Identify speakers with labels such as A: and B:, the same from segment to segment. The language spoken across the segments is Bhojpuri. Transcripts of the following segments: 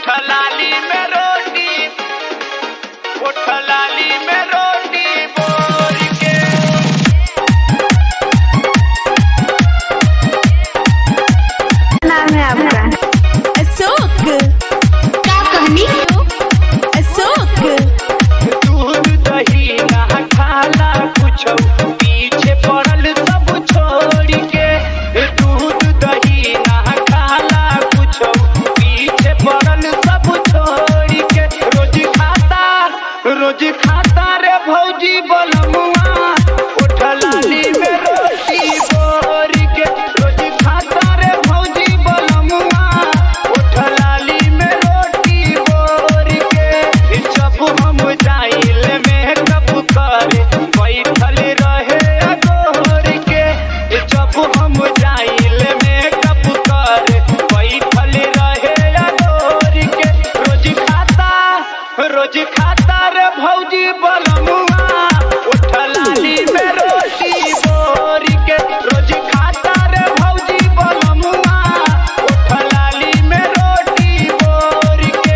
A: उठलाली में रोटी उठलाली में रोटी बोर के
B: नाम है आपका
C: अशोक
B: क्या कहनी
C: अशोक
A: दूध दही ना खाला कुछ पीछे पड़ल सब छोड़ के दूध दही ना खाला कुछ पीछे पड़ल सब छोड़ के रोज खाता रोज खाता रे भौजी बलमुआ उठलाली में रोटी बोर के रोज खाता रे भौजी बलमुआ उठलाली में रोटी बोर के जब हम जाइल में कब करे बैठल रहे अगोर के जब हम जाइल में कब करे बैठल रहे अगोर के रोज खाता रोज खाता रे भौजी बलमुआ उठलाली में रोटी बोर के रोज खाता रे भौजी बलमुआ उठलाली में रोटी बोर के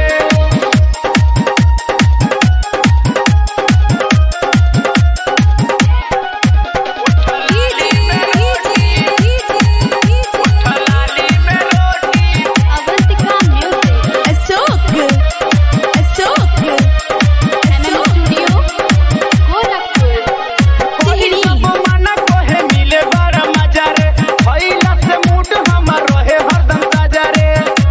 A: उठलाली में रोटी उठलाली में रोटी
B: Avantika music
C: Ashok Ashok
B: MM studio Gorakhpur
C: Tehri
A: सब माना कोहे मिले बड़ा मजा रे भइला से मूड हमर रहे हरदम ताजा रे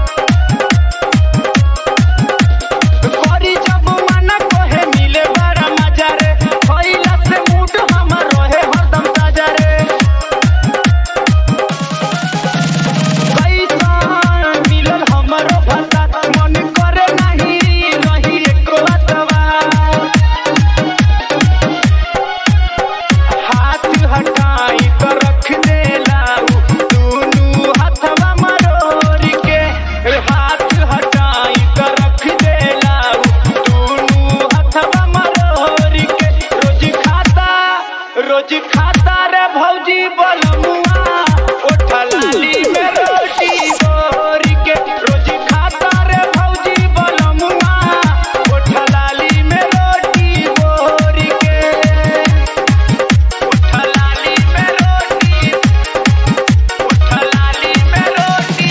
A: करी जब माना कोहे मिले बड़ा मजा रे भइला से मूड हमर रहे हरदम ताजा रे कैसन मिलल हमरो भाषा मन करे नहीं रही एको अतवा हाथ हटाई तो रख दे लाऊ दुनू हथवा मरोड़ के हाथ हटाई तो रख दे लाऊ दुनू हथवा मरोड़ के रोज खाता रोज खाता रे भौजी बलमुआ उठलाली में रोटी बोर के रोज खाता रे भौजी बलमुआ उठलाली में रोटी बोर के उठलाली में रोटी उठलाली में रोटी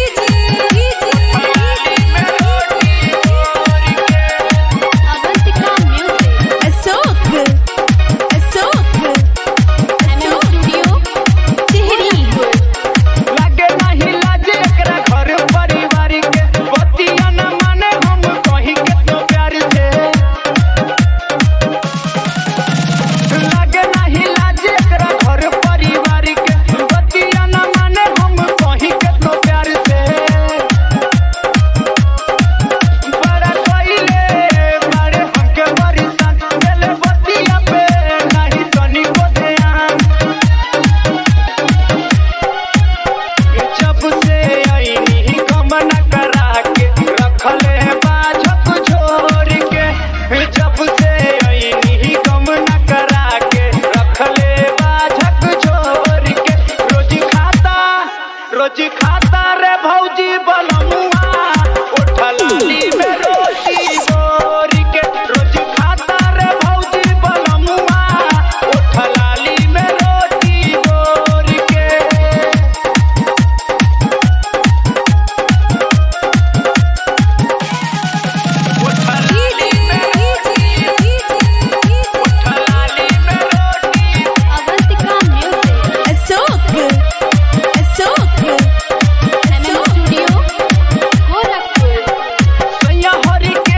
A: उठलाली में रोटी बोर के
B: Avantika music
C: Ashok Ashok
B: MM studio
C: Tehri
A: लागे नहीं लाजे एकरा घर परिवार के बतिया न माने हम कहीं के तो प्यार से लागे नहीं लाजे एकरा घर परिवार के बतिया न माने हम कहीं के तो प्यार से बड़ा कइले मारे हमके बरिसान गेले बतिया पे नहीं तनी को ध्यान जब से आईनी गमन करा के रखले बाझक छोड़ के जब से आईनी गमन करा के रखले बाझक छोड़ के रोज खाता रोज खाता रे भौजी बलमुआ उठलाली में रोटी बोर के रोज खाता रे भौजी बलमुआ उठलाली में रोटी बोर के उठलाली में रोटी उठलाली में रोटी
B: Avantika music
C: Ashok Ashok
B: MM studio Gorakhpur
A: सैया हरि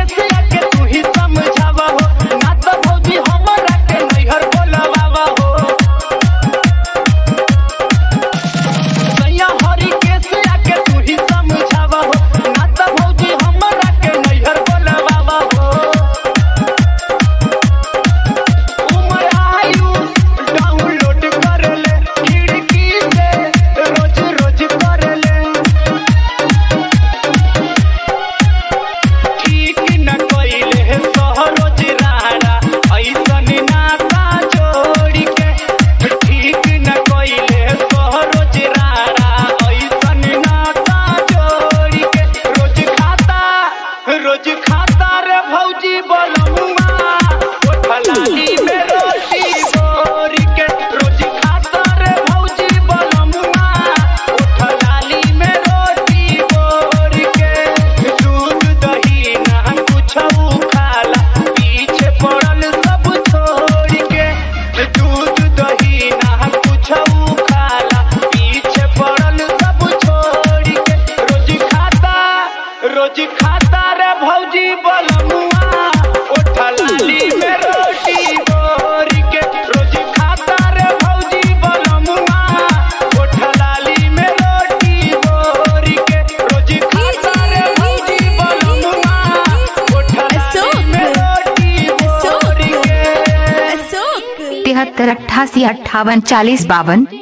A: रोज खाता रे भौजी बलमुआ ओठा लाली में रोटी बोर के रोज खाता रे भौजी बलमुआ ओठा लाली में रोटी बोर के रोज खाता रे भौजी बलमुआ ओठा लाली में रोटी बोर के
C: अशोक
D: तिहत्तर अट्ठासी अट्ठावन चालीस बावन